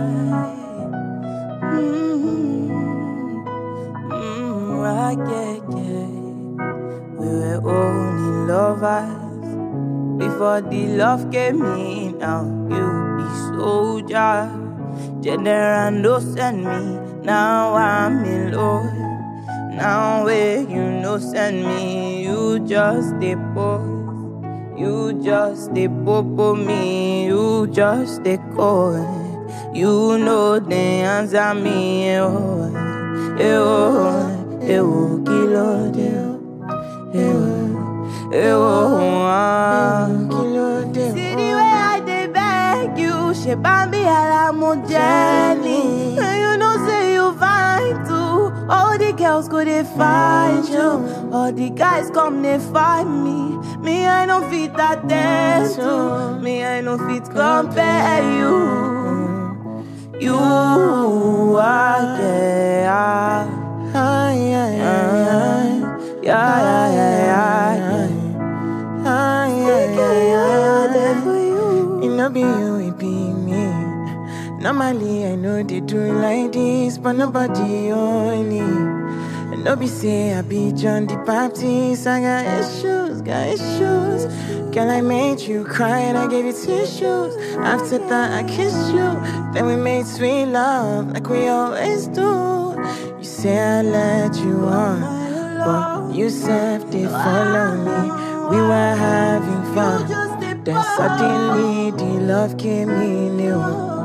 Mm, mm, right, yeah, yeah. We were only lovers before the love came in. Now you be soldier, general no send me. Now I'm in love. Now where you no send me, you just dey pose. You just dey popo me, you just dey call. You know they answer me, eh oh, eh oh, eh oh, kilo de oh, eh oh, eh oh, ah. Kilo de See the way I dey beg you, she bambi alamo Jenny. And you know say you fine too. All the girls go they find you, all the guys come they find me. Me I no fit attend to, me I no fit compare you. You are yeah, Ay, ay, ay, ay. yeah, yeah, yeah, yeah. Ay, ay, ay, Yeah, there ay. for you. It no be you, it be me. Normally, I know they do like this, but nobody only. And no be say I be John the Baptist. I got issues, got issues. Girl, I made you cry and I gave you tissues. After that, I kissed you. Then we made sweet love like we always do. You say I let you on, but you said they follow me. We were having fun. just dey Then suddenly the love came in. Ew,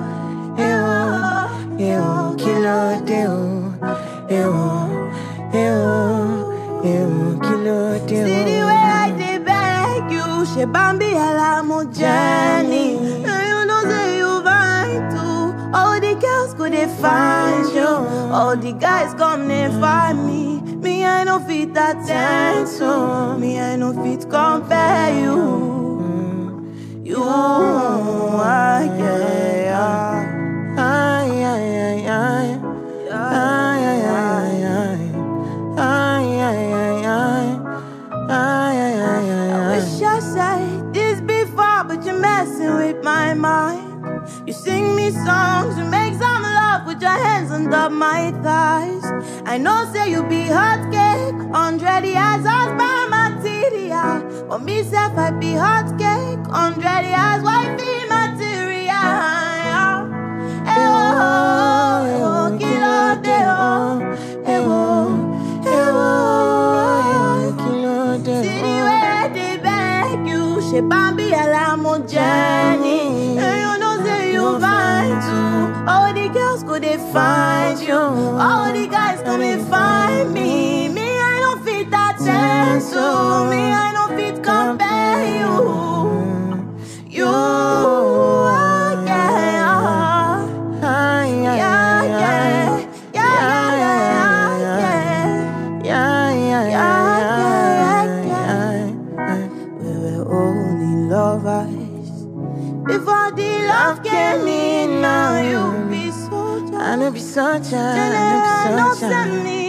ew, ew, kilo deo. Ew, ew, ew, kilo deo. See the way I dey beg you, she bambi alamo Jenny. And you know say you fine too. All the girls go they find you, all the guys come they find me. Me I no fit attend to, me I no fit compare you. You are yeah, Ay, ay, ay, ay. yeah. Ay, ay, ay, ay. Ay, ay, ay, ay. Ay, ay, ay, ay, ay. Wish I said this before, but you're messing with my mind. You sing me songs, you make some love with your hands under my thighs. I know, say you be hot cake, hundred years as my material. But me, self, I be hot cake, hundred years wifey material. Eh oh, eh oh, kilo de oh, eh oh, eh oh. Kilo deo. See the way I dey beg you, she bambi alamo Jenny. And you know say you fine too. All the girls go they find you, all the guys come they find me. Me I don't fit attend to, me I don't fit compare you. You, are, yeah, Ay, ay, yeah, ay, yeah, ay. yeah, yeah, yeah, yeah. Yeah, yeah, yeah, yeah, yeah. We were only lovers before the love came in. Now you be soldier, I know be such a, I general, know no be such a. send me.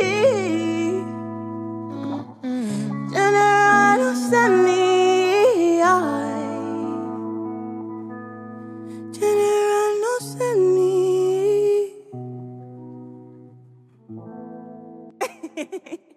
General, no send me. General, no send me.